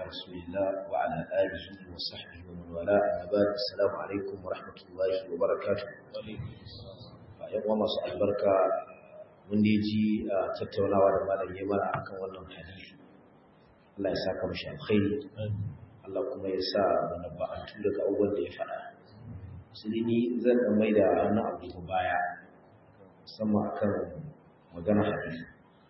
رسول الله وعلى آله وصحبه ومن والاه أما بعد السلام عليكم ورحمة الله وبركاته يوم masu albarka mun da ji tattaunawa da malam ya mana akan wannan hadisi Allah ya saka mashi alkhairi Allah kuma ya sa mana ba'antu daga abubuwan da ya faɗa su ni zan dan mai da wannan abu baya musamman akan magana hadisi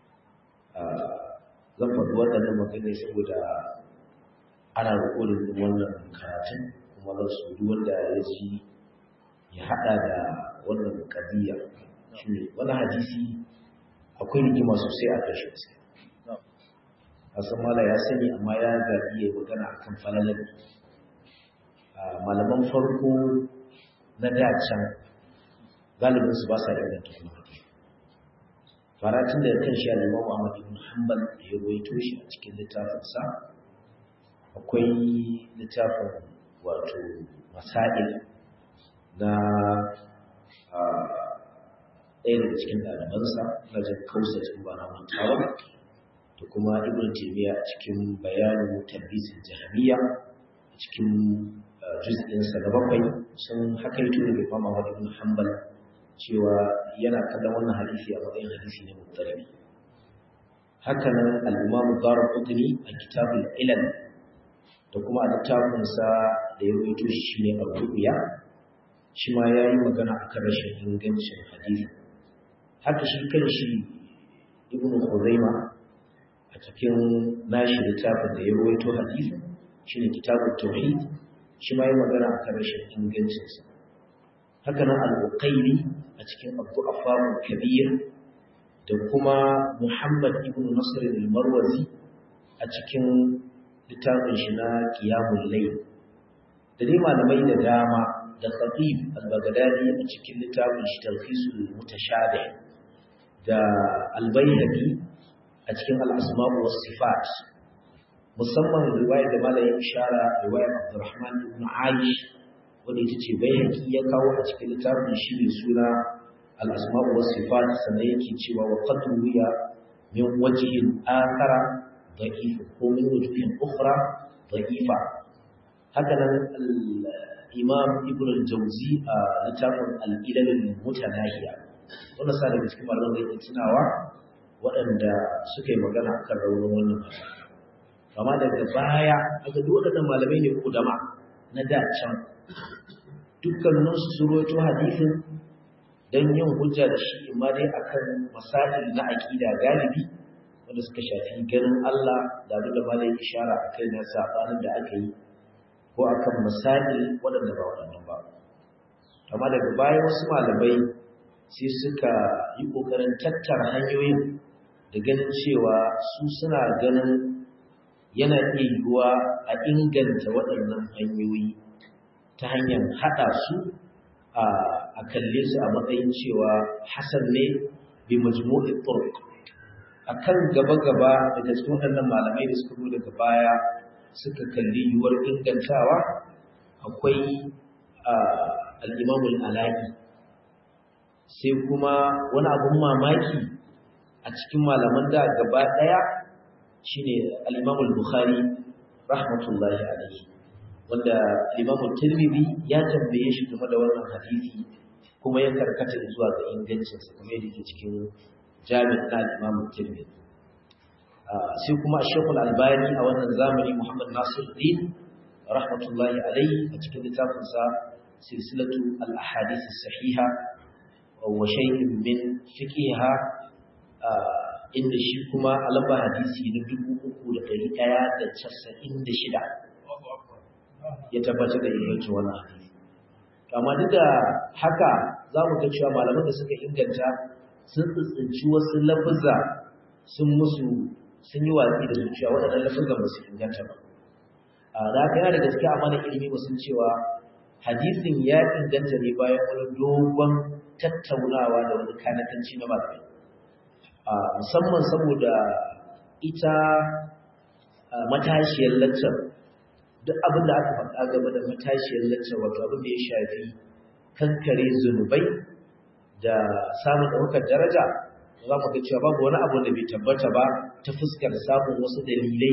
zan faɗi waɗannan magana saboda ana rikodin wannan karatun kuma zan so duk wanda ya ji ya haɗa da wannan ƙadiyya shi ne wani hadisi akwai rigima sosai a ƙarshe gaske hasan mala ya sani amma ya zaɓi ya magana akan falalar malaman farko na dacan galibinsu ba sa inganta kuma hadisi faratun da kan shi al-Imam Ahmad ibn Hanbal da ya rawaito shi a cikin littafinsa akwai littafin wato masail na ɗaya daga cikin ɗalibansa na jin kausa cikin ba na mantawa da kuma Ibn Taymiyyah a cikin bayanin tarbisin jahamiyya a cikin juz'insa na bakwai sun hakaito daga Imam Ahmad ibn Hanbal cewa yana kallon wannan hadisi a matsayin hadisi ne muttarabi haka nan al-Imam Darqutni a kitabul Ilal da kuma a littafin sa da ya rawaito shi shine Ar-Ru'ya shi ma yayi magana akan rashin ingancin hadisi haka shi kanshi Ibn Khuzaimah a cikin nashi littafin da ya rawaito hadisi shine kitabut Tauhid shi ma yayi magana akan rashin ingancinsa haka nan al-Uqayli a cikin abu afamun kabir da kuma muhammad ibn nasir al-marwazi a cikin littafin shi na qiyamul layl da dai malamai da dama da khatib al-baghdadi a cikin littafin shi talkhisul mutashabih da al-bayhaqi a cikin al-asma' was sifat musamman riwayar da malamin ishara riwayar abdurrahman ibn aish wanda ita ce bayhaqi ya kawo a cikin littafin shi mai suna al-asma'u was sifat sannan yake cewa wa qad ruwiya min wajhin akhara da'if ko min wajhin ukhra da'ifa haka nan al-imam ibn al-jawzi a littafin al-ilal al-mutanahiya wannan sa daga cikin malaman da tunawa waɗanda suka yi magana akan raunin wannan hadisi amma daga baya aka duk waɗannan malamai ne kudama na da can dukkaninsu su roto hadisin don yin hujja da shi imma dai akan masail na aƙida galibi wanda suka shafi ganin Allah da abin da malai ishara a kai na sabanin da aka yi ko akan masail waɗanda ba waɗannan ba amma daga baya wasu malamai sai suka yi ƙoƙarin tattara hanyoyin da ganin cewa su suna ganin yana iya yiwuwa a inganta waɗannan hanyoyi ta hanyar haɗa su a kalle su a matsayin cewa hasan ne bi majmu'i turuq akan gaba-gaba daga cikin waɗannan malamai da suka zo daga baya suka kalli yiwuwar ingantawa akwai al-Imam al-Ala'i sai kuma wani abun mamaki a cikin malaman da gaba ɗaya shine al-Imam al-Bukhari rahmatullahi alaihi wanda Imam Tirmidhi ya tambaye shi game da wannan hadisi kuma ya karkata zuwa ga ingancin sa kuma yake cikin Jami' na Imam Tirmidhi sai kuma Sheikh Al-Albani a wannan zamani Muhammad Nasiruddin rahmatullahi alayhi a cikin littafin sa silsilatu al-ahadith as-sahiha wa shay'in min fiqhiha inda shi kuma alaba hadisi na 3196 ya tabbatar da ingancin wannan hadisi amma duk da haka za mu ga cewa malaman da suka inganta sun tsinci wasu lafuzza sun musu sun yi watsi da su cewa waɗannan lafuzza ba su inganta ba a da haka yana da gaske amma da ilimi ba sun cewa hadisin ya inganta ne bayan wani dogon tattaunawa da wani kanatanci na malamai musamman saboda ita matashiyar laccar duk abin da aka faɗa game da matashiyar laccar wato abin da ya shafi kankare zunubai da samun ɗaukar daraja za mu ga cewa babu wani abu da bai tabbata ba ta fuskar samun wasu dalilai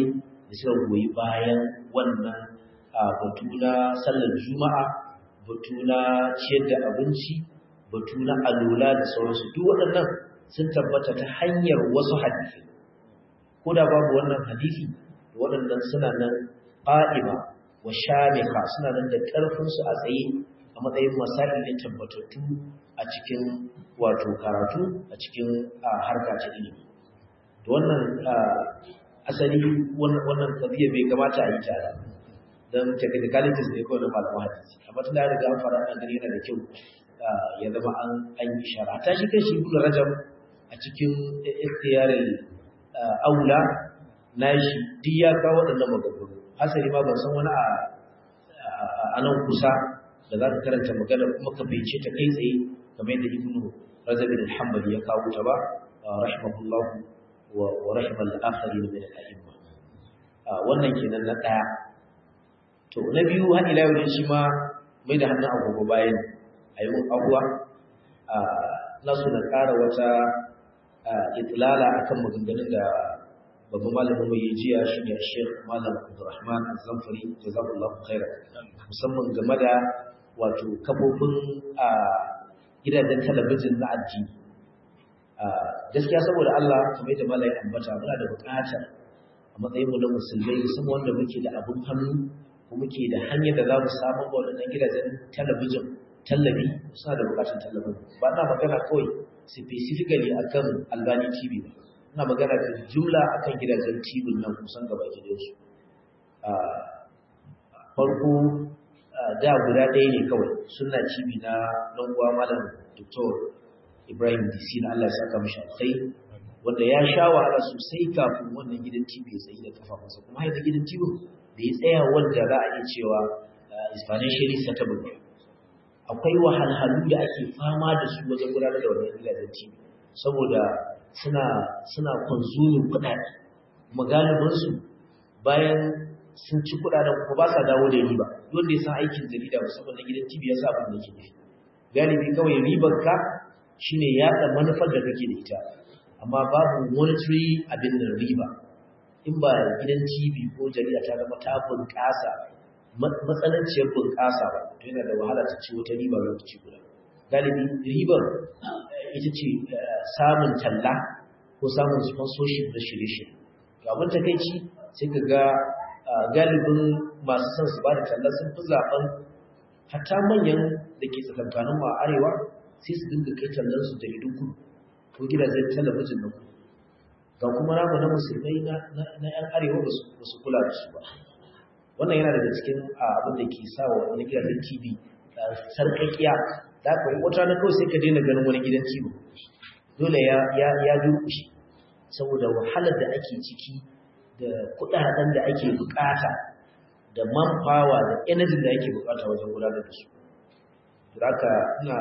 da suka goyi bayan wannan batu na sallar juma'a batu na ciyar da abinci batu na alula da sauransu duk waɗannan sun tabbata ta hanyar wasu hadisi ko da babu wannan hadisi waɗannan suna nan ƙa'ima wa shamika suna nan da ƙarfinsu a tsaye a matsayin masali ne tabbatattu a cikin wato karatu a cikin harka ta ilimi da wannan asali wannan tabiya bai kamata a yi tare don technicalities ne kawai na malamu hadisi amma tun da ya riga an fara an gani yana da kyau ya zama an an yi shara ta shi kashi ibnu rajab a cikin ikhtiyarin aula nashi duk ya kawo waɗannan maganganu asali ma ban san wani a nan kusa da za ka karanta magana kuma ka bincike ta kai tsaye kamar yadda ibnu rajab al-hanbali ya kawo ta ba rahimahullah wa wa rahimal akharin min al-a'imma wannan kenan na daya to na biyu har ila yau shi ma mai da hannun agogo bayan ayi mun abuwa na so na ƙara wata itlala akan maganganun da babban malamin mai jiya shi ne Sheikh Malam Abdulrahman Az-Zamfari jazakallahu khairan musamman game da wato kafofin a gidajen talabijin na addini gaskiya saboda Allah kamar yadda malai ambata muna da buƙatar a matsayin mu na musulmai musamman wanda muke da abun hannu ko muke da hanyar da za mu samu ga wannan gidajen talabijin tallabi suna da buƙatar tallafin ba na magana kawai specifically akan Albani TV ba ina magana da jumla akan gidajen TV nan kusan gaba gidansu farko da guda ɗaya ne kawai suna cibi na ɗan uwa malam Dr. Ibrahim DC na Allah ya saka mishi alkhairi wanda ya sha wahala sosai kafin wannan gidan TV ya tsayi da kafafunsa kuma har gidan TV da ya tsaya wanda za a iya cewa is financially settled akwai wahalhalu da ake fama da su wajen gudanar da wannan gidajen TV saboda suna suna consuming kuɗaɗe kuma galibinsu bayan sun ci kuɗaɗen kuma ba sa dawo da riba wanda ya san aikin jarida musamman na gidan TV ya sa abin da ke nufi galibi kawai ribar ka shine yaɗa manufar da kake da ita amma babu monetary abin da riba in ba gidan TV ko jarida ta zama ta bunƙasa matsananciyar bunƙasa ba to yana da wahala ta ci wata riba lokaci guda galibi ribar ita ce samun talla ko samun sponsorship na shirye-shirye to abin takaici sai ka ga galibin masu son su ba da talla sun fi zaben hatta manyan da ke tsakankanin ma arewa sai su dinga kai tallan su jaridun kudu ko gidajen talabijin na kudu ga kuma namu na musulmai na yan arewa ba su kula da su ba wannan yana daga cikin abin da ke sa wa wani gidajen tv sarkakiya da aka yi wata na kawai sai ka daina ganin wani gidan tv dole ya durkushe saboda wahalar da ake ciki da kudaden da ake bukata da manpower da energy da ake bukata wajen gudanar da su haka ina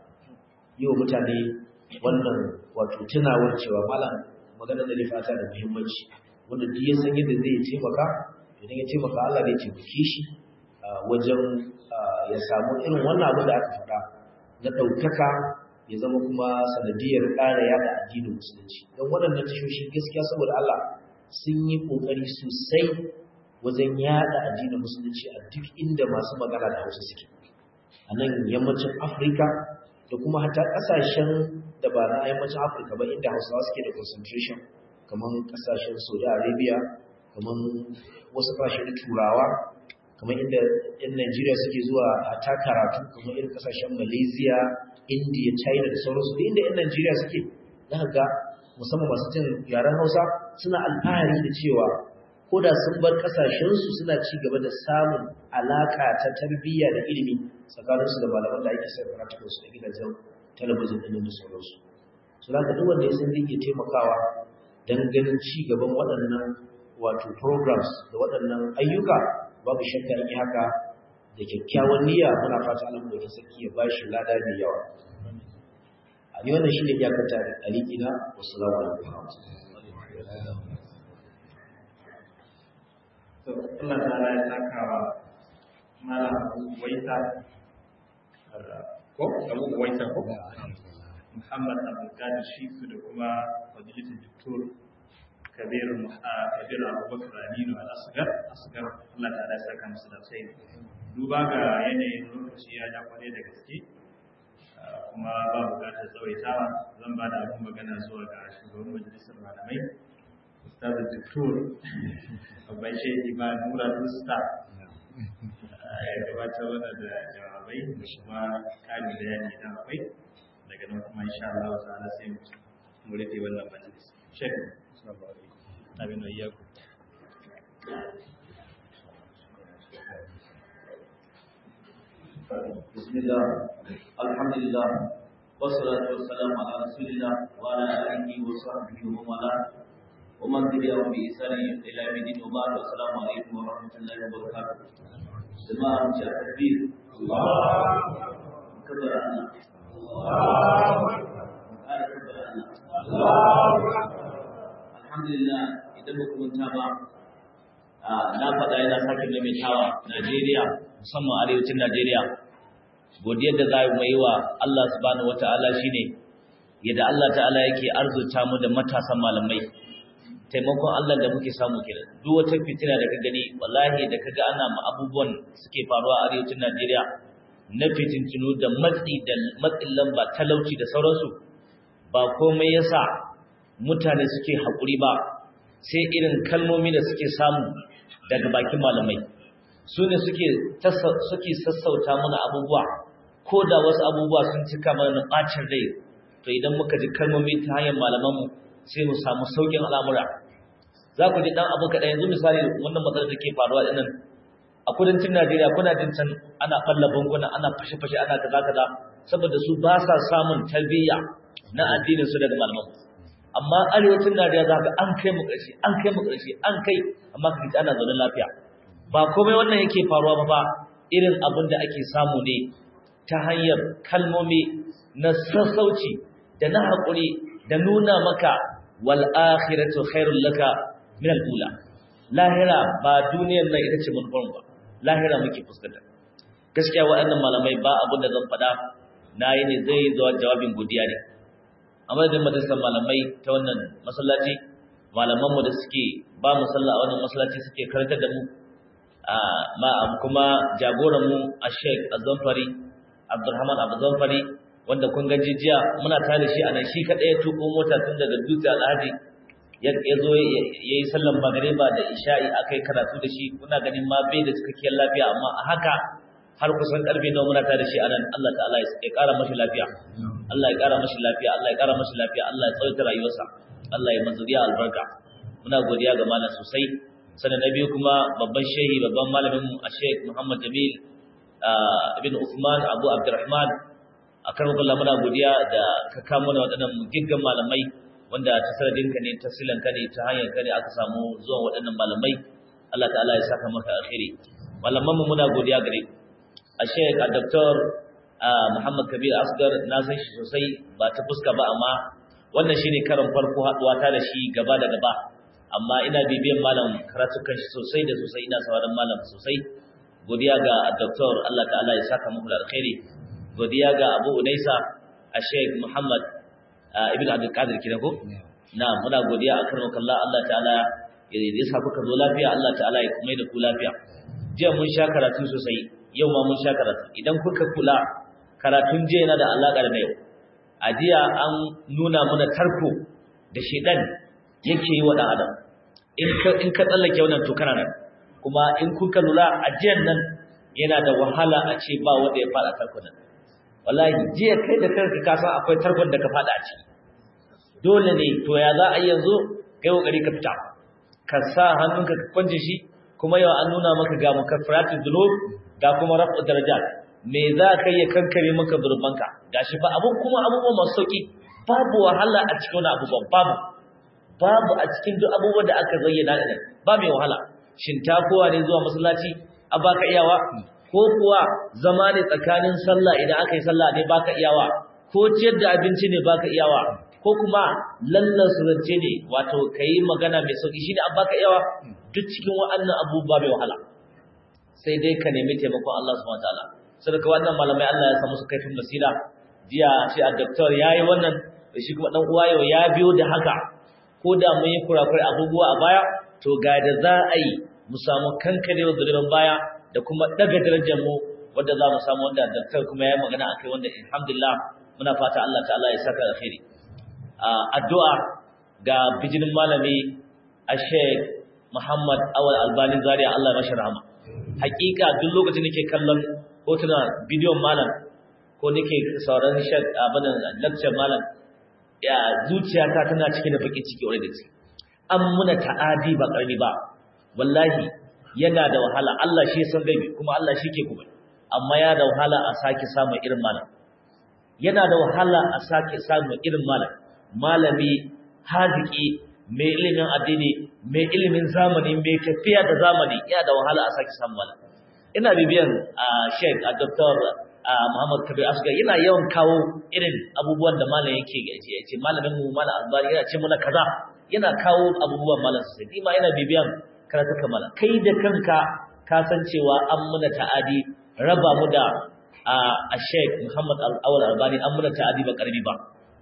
yi wa mutane wannan wato tunawar cewa malam magana da fata da muhimmanci wanda duk ya san yadda zai taimaka idan ya taimaka Allah zai taimake shi wajen ya samu irin wannan abin da aka faɗa na ɗaukaka ya zama kuma sanadiyar ƙara yada addinin musulunci don waɗannan tashoshi gaskiya saboda Allah sun yi ƙoƙari sosai wajen yada addinin musulunci a duk inda masu magana da hausa suke a nan yammacin afirka da kuma hata ƙasashen da ba na yammacin afirka ba inda hausawa suke da concentration kamar ƙasashen saudi arabia kamar wasu ƙasashe na turawa kamar inda yan najeriya suke zuwa hata karatu kamar irin ƙasashen malaysia india china da sauransu da inda yan najeriya suke za ga musamman masu jin yaren hausa suna alfahari da cewa ko da sun bar kasashensu suna ci gaba da samun alaka ta tarbiyya da ilimi tsakaninsu da malaman da ake sayar karatukan su da gidajen talabijin ɗin da sauransu su za ka duk wanda ya san zai iya taimakawa don ganin ci gaban waɗannan wato programs da waɗannan ayyuka babu shakka in yi haka da kyakkyawan niyya muna fata alamu da sarki ya bashi lada mai yawa a yi wannan shi ne iyakar tare alikina wasu lawa da to Allah ta'ala ya saka wa mala waita ko abu waita ko Muhammad Abdul Qadir Shifu da kuma fadilatul doktor kabir kabir abubakar aminu al-asgar asgar Allah ta da saka musu da sai duba ga yanayin lokaci ya ja kwarai da gaske kuma ba bukatar tsawaitawa zan ba da abin magana zuwa ga shugaban majalisar malamai ustaz doktor babban shehi ba nura dusta ya gabata mana da jawabai da kuma kari bayani idan akwai daga nan kuma insha Allah ta'ala sai mu rufe wannan majalis shek assalamu alaikum abin da iyaku بسم الله الحمد لله والصلاة والسلام على رسول الله وعلى آله وصحبه ومن والاه ومن تبعهم بإحسان إلى يوم الدين وبعد السلام عليكم ورحمة الله وبركاته جماعة مشاهد التكبير الله كبر الله الله قال كبر الله الحمد لله إذا بكم تابع na faɗa yana sake maimaitawa Najeriya musamman arewacin Najeriya godiyar da za mu yi wa Allah subhanahu wataala shine yadda Allah ta'ala yake arzuta mu da matasan malamai taimakon Allah da muke samu kenan duk wata fitina da ka gani wallahi da kaga ana ma abubuwan suke faruwa a arewacin Najeriya na fitintinu da matsi da matsin lamba talauci da sauransu ba komai yasa mutane suke haƙuri ba sai irin kalmomi da suke samu daga bakin malamai su ne suke suke sassauta mana abubuwa ko da wasu abubuwa sun cika mana ɓacin rai to idan muka ji kalmomi ta hanyar malamanmu sai mu samu saukin al'amura za ku ji ɗan abu kaɗan yanzu misali wannan matsalar da ke faruwa ɗinan a kudancin najeriya kuna jin can ana ɓalla banguna ana fashe-fashe ana kaza kaza saboda su ba sa samun tarbiyya na addinin su daga malamanmu amma arewacin Najeriya za ka an kai mu ƙarshe an kai mu ƙarshe an kai amma ka ji ana zaune lafiya ba komai wannan yake faruwa ba ba irin abin da ake samu ne ta hanyar kalmomi na sassauci da na haƙuri da nuna maka wal akhiratu khairul laka min al ula lahira ba duniyar nan ita ce manufar ba lahira muke fuskanta gaskiya waɗannan malamai ba abin da zan faɗa na yi ne zai zuwa jawabin godiya ne a madadin majalisar malamai ta wannan masallaci malamanmu da suke ba mu sallah a wannan masallaci suke karantar da mu ma kuma jagoranmu a sheik azamfari abdulrahman abdulzamfari wanda kun ga jijiya muna tare da shi a nan shi kaɗai ya tuko mota tun daga dutse alhaji ya zo ya yi sallan magariba da isha'i aka yi karatu da shi kuna ganin ma bai da cikakkiyar lafiya amma a haka har kusan karfe nawa muna tare da shi anan Allah ta'ala ya ƙara mashi lafiya Allah ya ƙara mashi lafiya Allah ya ƙara mashi lafiya Allah ya tsawaita rayuwarsa Allah ya mazuriya albarka muna godiya ga malam sosai sannan na biyu kuma babban shehi babban malamin mu a Sheikh Muhammad Jamil ibn Uthman Abu Abdurrahman akan Allah muna godiya da ka kamo mana waɗannan giggan malamai wanda ta sanadin ka ne ta silan ka ne ta hanyar ka ne aka samu zuwan waɗannan malamai Allah ta'ala ya saka maka alkhairi malaman mu muna godiya gare ku a sheik a doktor muhammad kabir asgar na san shi sosai ba ta fuska ba amma wannan shine karin farko haduwa ta da shi gaba da gaba amma ina bibiyan malam karatukan shi sosai da sosai ina sauraron malam sosai godiya ga doktor Allah ta'ala ya saka muku da alkhairi godiya ga Abu Unaisa a Sheikh Muhammad ibn Abdul Qadir kidan ko na muna godiya akan Allah Allah ta'ala ya sa kuka zo lafiya Allah ta'ala ya kuma da ku lafiya jiya mun sha karatu sosai yau ma mun sha karatu idan kuka kula karatun jiya yana da alaƙa da yau a jiya an nuna mana tarko da shedan yake yi wa ɗan adam in ka tsallake wannan to kana nan kuma in kuka lura a jiyan nan yana da wahala a ce ba wanda ya faɗa tarko nan wallahi jiya kai da kanka ka san akwai tarkon da ka faɗa a ciki dole ne to ya za a yanzu kai kokari ka fita ka sa hannunka ka kwanje shi kuma yau an nuna maka ga mukaffaratun dhunub ga kuma rafu darajat me za ka yi kankare maka zurbanka gashi fa abun kuma abubuwa masu sauki babu wahala a cikin wani abubuwan babu babu a cikin duk abubuwan da aka zayyana da ba mai wahala shin ta kowa ne zuwa masallaci a baka iyawa ko kuwa zama ne tsakanin sallah idan aka yi sallah ne baka iyawa ko ciyar da abinci ne baka iyawa ko kuma lallan surance ne wato kayi magana mai sauki shine an baka iyawa duk cikin wa'annan abubuwa mai wahala sai dai ka nemi taimakon Allah subhanahu wataala saboda wannan malamai Allah ya samu su kaifin basira jiya shi a doctor yayi wannan da shi kuma dan uwa yau ya biyo da haka ko da mun yi kurakurai abubuwa a baya to ga da za a yi mu samu kankarewa zulumin baya da kuma daga darajar mu wanda za mu samu wanda daktar kuma ya magana akai wanda alhamdulillah muna fata Allah ta'ala ya saka alkhairi addu'a ga bijinin malami a Sheikh Muhammad Awal Albani Zaria Allah ya mashi rahama hakika duk lokacin nake kallon hotuna bidiyon malam ko nake sauraron Sheikh abin lecture malam ya zuciyata tana cike da bakin ciki wani da ciki an muna ta'adi ba karni ba wallahi yana da wahala Allah shi san gaibi kuma Allah shi ke kuma amma ya da wahala a sake samun irin malam yana da wahala a sake samun irin malam malami haziki mai ilimin addini mai ilimin zamani mai tafiya da zamani yana da wahala a sake samun malam ina bibiyan a Sheikh a Dr. Muhammad Kabir Asgar yana yawan kawo irin abubuwan da malam yake ya ce malamin mu malam Albani yana ce mana kaza yana kawo abubuwan malam sai ni ma ina bibiyan karatuka malam kai da kanka ka san cewa an muna ta'adi raba mu da a Sheikh Muhammad Al-Awwal Albani an muna ta'adi ba karbi ba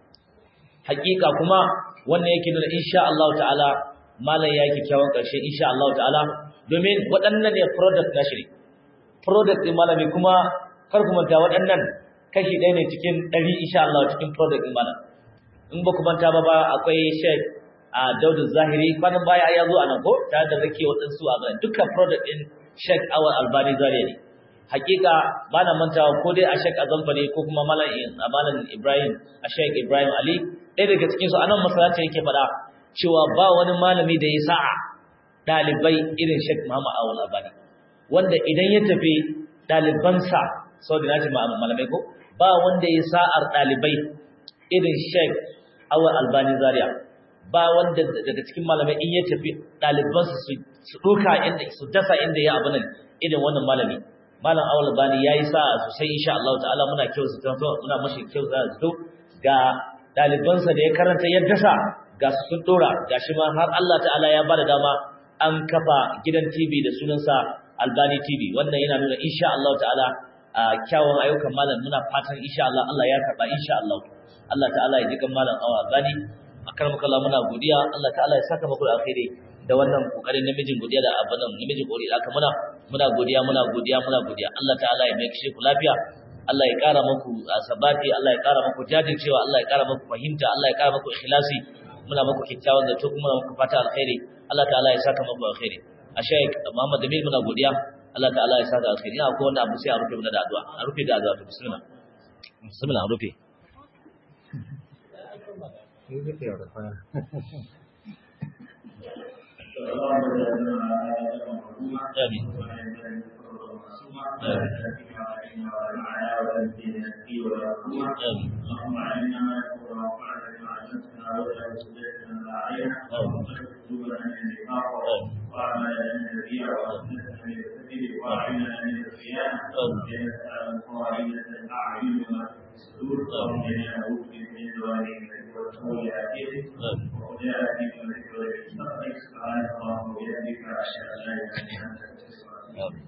hakika kuma wannan yake nuna insha Allah ta'ala malam ya yi kyakkyawan karshe insha Allah ta'ala domin waɗannan ne product na shiri product din malami kuma kar ku manta waɗannan kashi ɗaya ne cikin ɗari insha Allah cikin product din malam in ba ku manta ba ba akwai Sheikh a Daudu Zahiri kwanan baya ya zo a nan ko tare da rake waɗansu a ganin dukkan product din Sheikh Awal Albani Zaria ne hakika ba na mantawa ko dai a Sheikh Azamba ne ko kuma malam malam Ibrahim a Sheikh Ibrahim Ali ɗaya daga cikin su anan masallaci yake faɗa cewa ba wani malami da ya sa'a ɗalibai irin Sheikh Muhammad Awal Albani wanda idan ya tafi ɗalibansa sau da nace malamai ko ba wanda ya sa'ar ɗalibai irin Sheikh Awal Albani Zaria ba wanda daga cikin malamai in ya tafi ɗalibansa su ɗuka inda su dasa inda ya abu nan irin wannan malami malam Awal Albani yayi sa'a sosai insha Allah ta'ala muna kyau su tanto muna mashi kyau za su ga ɗalibansa da ya karanta ya dasa ga su sun ɗora gashi ma har Allah ta'ala ya bada dama an kafa gidan TV da sunansa Albani TV wannan yana nuna insha Allah ta'ala a kyawun ayyukan malam muna fatan insha Allah Allah ya karba insha Allah Allah ta'ala ya jikan malam awa Albani akarmaka Allah muna godiya Allah ta'ala ya saka muku alkhairi da wannan kokarin namijin godiya da abadan namijin godiya aka muna muna godiya muna godiya muna godiya Allah ta'ala ya mai kishi ku lafiya Allah ya kara muku sabati Allah ya kara muku jajircewa Allah ya kara muku fahimta Allah ya kara muku ikhlasi muna muku kyakkyawan zato kuma muna muku fata alkhairi Allah ta'ala ya saka muku alkhairi a Sheikh Muhammad Jamil muna godiya Allah ta'ala ya saka alkhairi ina ko wanda abu sai a rufe muna da addu'a a rufe da addu'a to bismillah bismillah a rufe Amin. اللهم علمنا ما يقول وانفعنا بما علمتنا ولا تزدنا لا علينا وتكتبنا من النفاق واعملنا من الرياء واسلتنا من الكذب واعلنا من الخيانه لنسال الخائنة الاعين وما في الصدور اللهم انا نعوذ بك من زوال والسوء اتيته وخداعة من الذكر والمستقبل سبحانك اللهم وبحمدك اشهد ان لا اله الا انت استغفرك